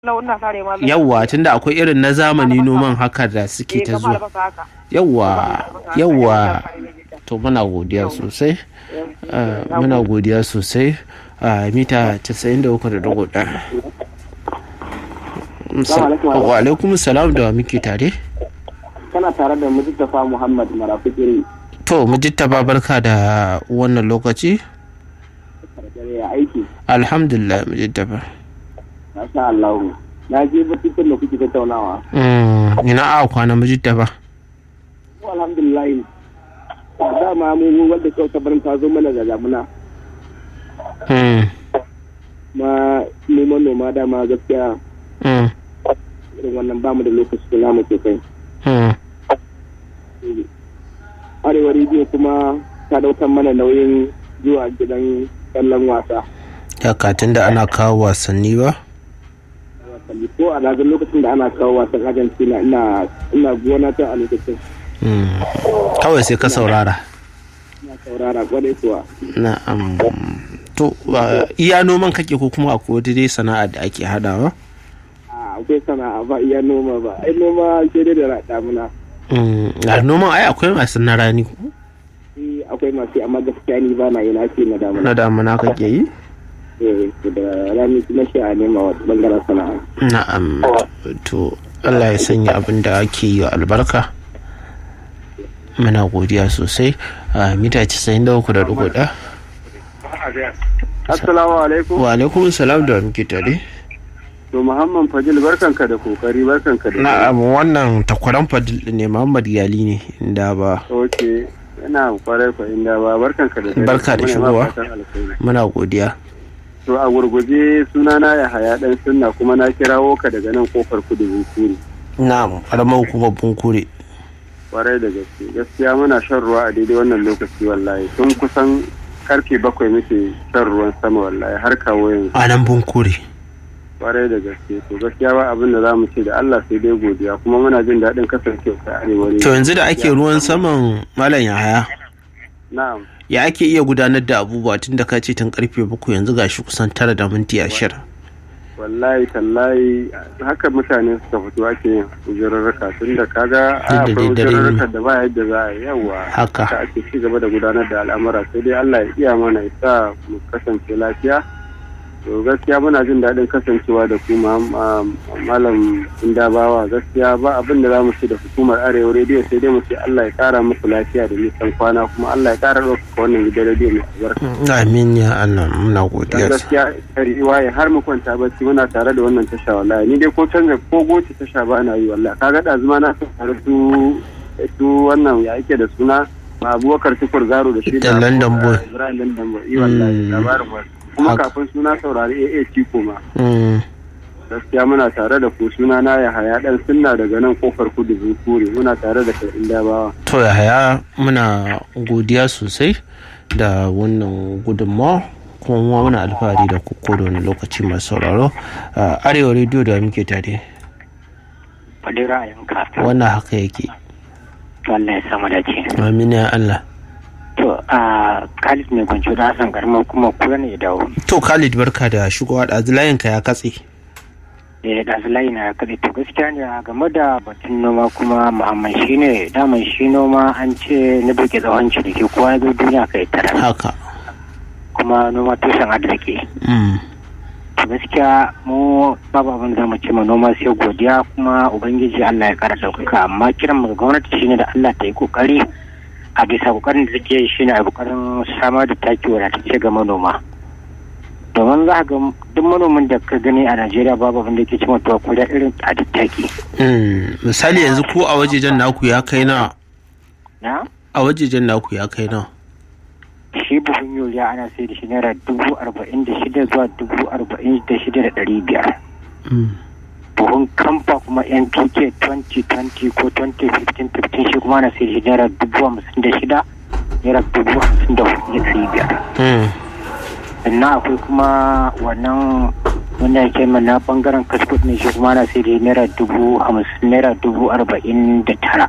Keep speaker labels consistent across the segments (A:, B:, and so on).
A: ina sare ma
B: yawwa tunda akwai irin na zamani noman haka da suke ta zuwa yawwa yawwa to muna godiya sosai ah, muna godiya sosai a mita 93.1 wa alaikum salam da wa muke tare
C: kana tare da Mujtafa Muhammad Marafikiri
B: to mujittaba barka da wannan lokaci
C: dare ya aiki
B: alhamdulillah mujittaba
C: masha Allah na je batutan da kuke tattaunawa
B: Mm, ina a kwana mujittaba
C: Mu alhamdulillah dama mu wanda kyauta barin ta zo mana da damuna
B: Mm,
C: ma mu manoma dama gaskiya
B: mm,
C: irin wannan bamu da lokaci da namu sosai
B: mm.
C: arewa rediyo kuma ta daukar mana nauyin zuwa gidan kallon wasa
B: ya katin da ana kawo wasanni ba
C: wasanni ko a ragar lokacin da ana kawo wasan argentina ina ina gona ta a lokacin
B: Mm. kawai sai ka saurara
C: ina saurara kwarai kuwa
B: na'am to uh, iya noman kake ko kuma akwai wata dai sana'a da ake hadawa
C: a akwai sana'a ba iya noma ba ai noma sai dai da damuna
B: Mm, a noman ai akwai masu na rani ko
C: Eh, akwai masu amma gaskiya ni ba na yi na ce na damuna
B: na damuna kake yi
C: eh to da rani kuma shi a nema wa bangaren sana'a
B: na'am to Allah ya sanya abin da ake yi wa albarka muna godiya sosai a mita 93.1
C: assalamu alaikum
B: wa alaikum salam da wa muke tare
C: to muhammad fajil barkanka da kokari barkanka da
B: na'am wannan takwaran fadil ne Muhammad Yali ne inda ba
C: ok ina kwarai kwa inda ba barkanka da dare.
B: Barka da
C: Muna ma
B: shigowa.
C: fatan alkhairi.
B: muna godiya
C: to a gurguje sunana ya haya dan sunna kuma na kirawo ka daga nan kofar kudu bunkuri
B: na'am karamar hukumar bunkure
C: kwarai da gaske gaskiya muna shan ruwa a daidai wannan lokaci wallahi tun kusan karfe bakwai muke shan ruwan sama wallahi har kawo yanzu
B: a nan bunkure
C: kwarai da gaske to gaskiya ba abin da za mu ce da Allah sai dai godiya kuma muna jin daɗin kasancewa ta arewa ne
B: to yanzu da ake ruwan saman malam yahaya
C: na'am
B: ya ake iya gudanar da abubuwa tun da ka ce tun karfe bakwai yanzu gashi kusan tara da minti ashirin
C: wallahi tallahi haka mutane suka fito ake yin ujurarraka tun da kaga a
B: Duk da
C: akwai
B: dai dare ne.
C: ujurarraka da ba yadda za a yi yawa
B: Haka.
C: ake ci gaba da gudanar da al'amura sai dai Allah ya iya mana ya sa mu kasance lafiya to gaskiya muna jin daɗin kasancewa da kuma malam indabawa gaskiya ba abin da za mu ce da hukumar arewa rediyo sai dai mu ce Allah ya kara musu lafiya da nisan kwana kuma Allah ya kara ɗaukaka wannan gidan rediyo mai albarka
B: amin ya allah muna
C: dan
B: godiya
C: gaskiya riwaye har mu kwanta bacci muna tare da wannan tasha wallahi ni dai ko canza ko goce tasha ba na yi wallahi kaga da zuma na tare su su wannan ya yake da suna abubakar tukur garo da shi
B: Da London Boy.
C: Ibrahim London Boy yi wallahi
B: Mm.
C: labarin wasu kuma
B: Haka.
C: kafin suna saurari AA Ciko ma
B: Mm,
C: gaskiya muna tare da ku suna na ya haya dan sunna daga nan kofar kudu zukure muna tare da kai inda bawa
B: to yahaya muna godiya sosai da wannan gudunmawa kuma mu muna alfahari da kuko da wani lokaci masu sauraro a arewa rediyo da muke tare
D: faɗi ra'ayinka
B: wannan haka yake
D: Allah ya samu dace.
B: amin ya allah
D: To a Khalid mai kwanci da Hassan Garma kuma kura ne ya dawo.
B: to khalid barka da shigowa da layinka ya katse
D: Eh da layi na kaɗai to gaskiya ne a game da batun noma kuma Muhammad shi ne daman shi noma an ce na duke tsawon ciniki kowa ya zo duniya kai tara
B: haka
D: kuma noma tushen arziki.
B: Mm,
D: To gaskiya mu babu abin da mu ce ma noma sai godiya kuma ubangiji Allah ya kara ɗaukaka amma kiran mu ga gwamnati shine da Allah ta yi kokari a bisa kokarin da take yi shine a kokarin samar da taki wadatacce ga manoma domin za ka ga duk manomin da ka gani a Najeriya babu abin da ke cima tuwa ko da irin tsadar taki
B: mm. misali yanzu ko a wajejen naku ya kai na
D: na
B: a wajejen naku ya kai na
D: shi buhun yuriya ana sai da shi naira dubu arba'in da shida zuwa dubu arba'in da shida da ɗari biyar
B: Mm.
D: buhun kamfa kuma npk 2020 ko 2015 15 shi kuma na sai shi naira dubu hamsin da shida naira dubu hamsin da hudu da ɗari biyar
B: Mm.
D: sannan akwai kuma wannan wanda yake mana bangaren kaskut ne shi kuma na sai da naira dubu hamsin naira dubu arba'in da tara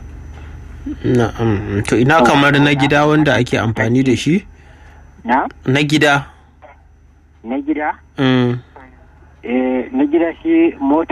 B: na'am to ina kamar na gida wanda ake amfani da shi
D: na
B: na gida
D: na gida
B: Mm.
D: eh na gida shi mota